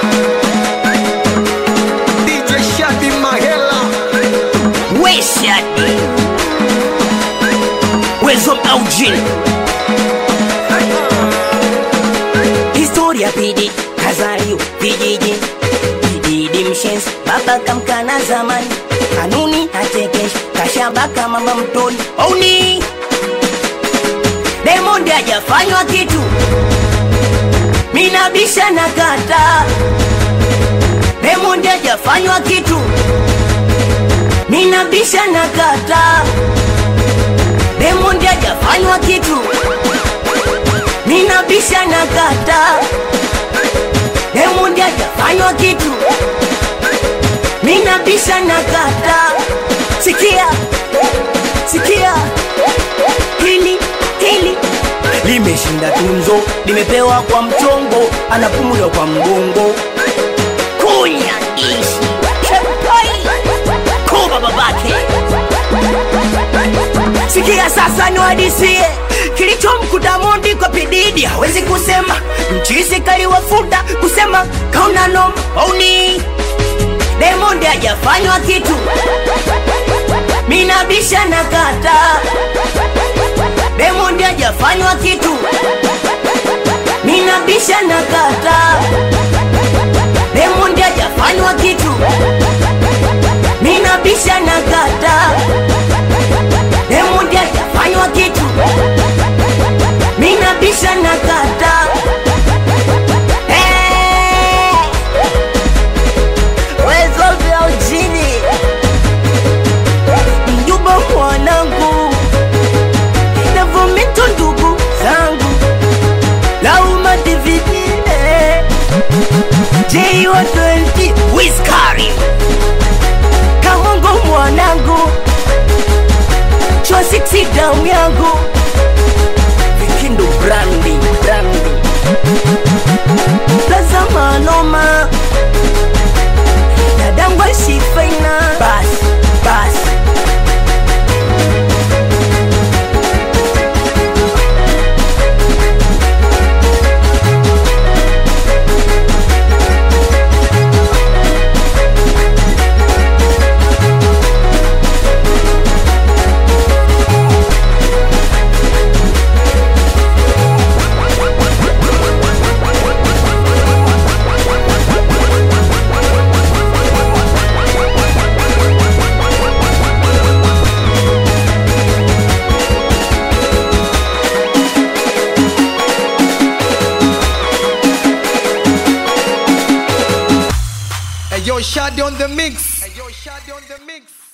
DJ Shadi Mahela We Shadi Wezo Aujin Historia pidi kazaliwa vijiji Bididi mshenzi baba kamkana zamani Kanuni achekesha kashabaka mama mtoni Ouni Diamond hajafanywa kitu Minabisha na kata Diamond hajafanywa kitu Ninabisha na kata Diamond hajafanywa kitu Ninabisha na kata Diamond hajafanywa kitu Ninabisha na kata Sikia Sikia Hili Hili Limeshinda tunzo Limepewa kwa mchongo Anapumuliwa kwa mgongo Kunya ishi Shepai Kuba babake Sikia sasa niwadisie kilichomkuta Mondi kwa pididi, hawezi kusema mchizi kaliwafuta kusema kauna noma auni Diamond hajafanywa kitu, minabisha na kata Diamond hajafanywa kitu, minabisha na kata Diamond hajafanywa kitu, minabisha na kata Diamond hajafanywa kitu, minabisha na kata Eh, wezo vya ujini mjumba mwanangu navumito ndugu zangu lauma dividine jiwa 20 wiskari kamongo mwanangu chwa 6 damu yangu vikindu brandi brandi plaza manoma dadangwa shifaina bas bas Hey yo Shadi on the mix Hey yo Shadi on the mix